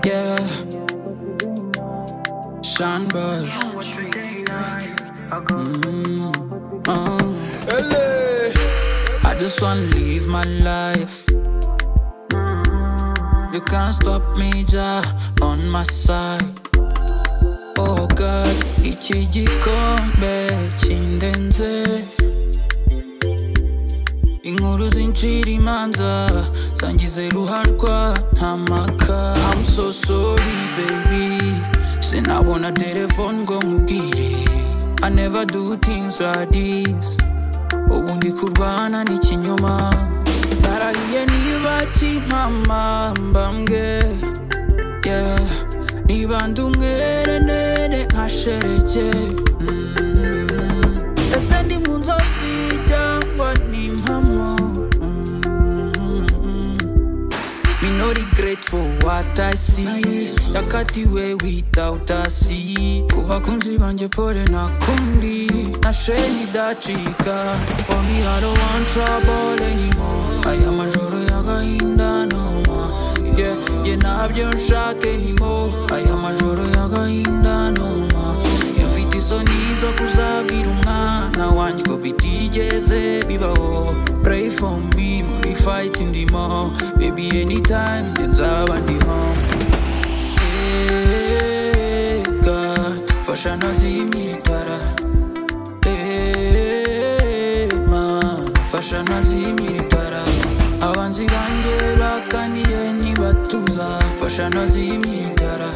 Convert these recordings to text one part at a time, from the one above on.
Yeah, Sean Bud. Uh, LA. I just wanna live my life. You can't stop me, Jah, on my side. Oh God, iki gikombe kindenze. Inkuru zincira imanza zangize ruharwa nta maka I'm so sorry baby Sinabona telefone ngo nkubwire I never do things like this ubu ndi kurwana n'ikinyoma narahiye niba kimpama mbambwe yeah. niba ndi umwerenere nkashereke Mm. ese ndi mu nzozi cyangwa ni impamo Mm. Me no regret for what I see Yakatiwe without a see Ku bakunzi banjye pole nakundi Nasheni dacika For me I don't want trouble anymore Aya majoro y'agahinda no more Yeah, yeah ntabyo nshaka anymore Aya majoro y'agahinda no more Mfite isoni zo kuzabwira umwana wanjye ko bitigeze bibaho pray for me muri fight ndimo baby anytime njye nzaba ndi home Hey, God, fasha nazimye itara Hey, man, fasha nazimye itara abanzi banjye bakaniye ntibatuza fasha nazimye itara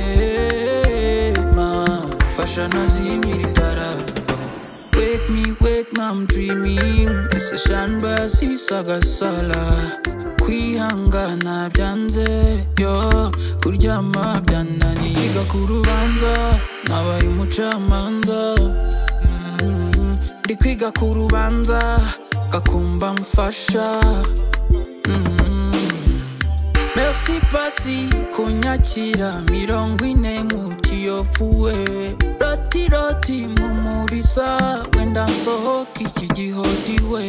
Hey, man, fasha nazimye itara Wake me, wake me, I'm dreaming Isashamba sisagasala kwihangana byanze yo kuryama byananiye Yiga ku rubanza nabaye umucamanza Mm, ndi kwiga ku rubanza gakumba mfasha Merci pasi kunyakira mirongo ine mu kiyofuwe roti roti mumurisa wenda nsohoka iki gihodiwe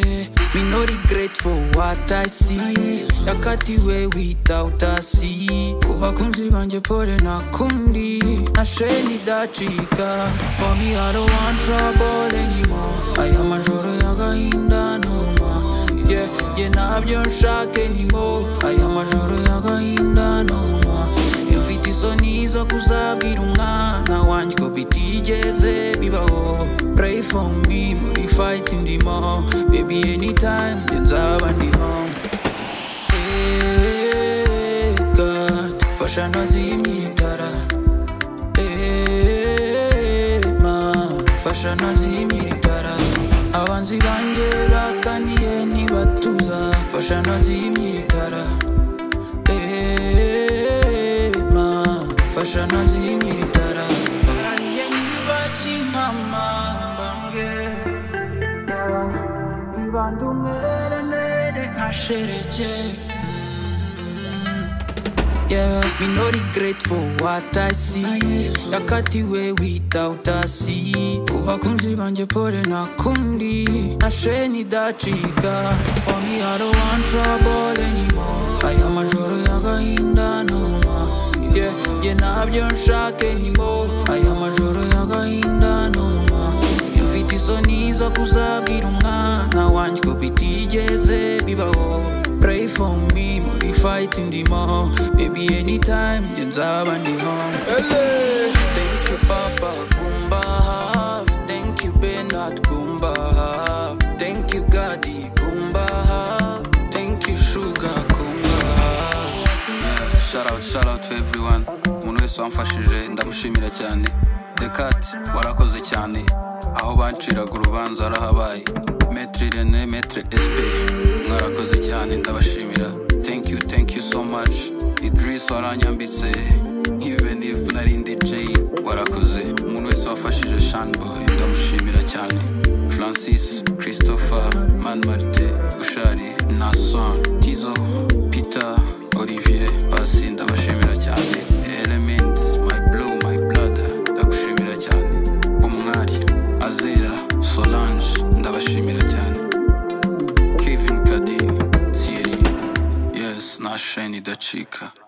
Me no regret for what I see yakatiwe without a see ku bakunzi banjye pole nakundi na sheni dacika for me I don't want trouble anymore aya majoro y'agahinda numa yeah, yeah, ntabyo nshaka anymore aya majoro y'agahinda numa mfite isoni zo kuzabwira umwana wanjye ko bitigeze bibaho pray for me muri fight ndimo baby anytime njye nzaba ndi home Hey, God, fasha nazimye itara Hey, man, fasha nazimye itara abanzi banjye bakaniye ntibatuza fasha nazimye itara Hey, man, fasha nazimye itara Narahiye ntibakimpama mbambwe Nibanda umwerenere nkashereke Yeah, me no regret for what I see Yakatiwe without a see Ku bakunzi banjye pole nakundi Nashe nidacika For me I don't want trouble anymore Aya majoro y'agahinda numa Yeah, yeah ntabyo nshaka anymore Aya majoro y'agahinda numa mfite isoni zo kuzabwira umwana wanjye ko bitigeze bibaho pray for me muri fight ndimo baby anytime njye nzaba ndi home LA. thank you papa kumba hafi thank you benard kumba hafi thank you gadi kumba hafi thank you sugar kumba hafi shout out shout out to everyone umuntu wese wamfashije ndamushimira cyane dekat warakoze cyane aho banciraga urubanza harahabaye metre rene metre sp mwarakoze cyane ndabashimira thank you thank you so much idris waranyambitse even if nari ndi j warakoze umuntu wese wafashije shanboy ndamushimira cyane francis christopher man martin ushari nason tizo peter olivier pasi ndabashimira cyane elements my blow my blood ndagushimira cyane umwari azera solange ndabashimira cyane kevin kadi thierry yes na sheni dacika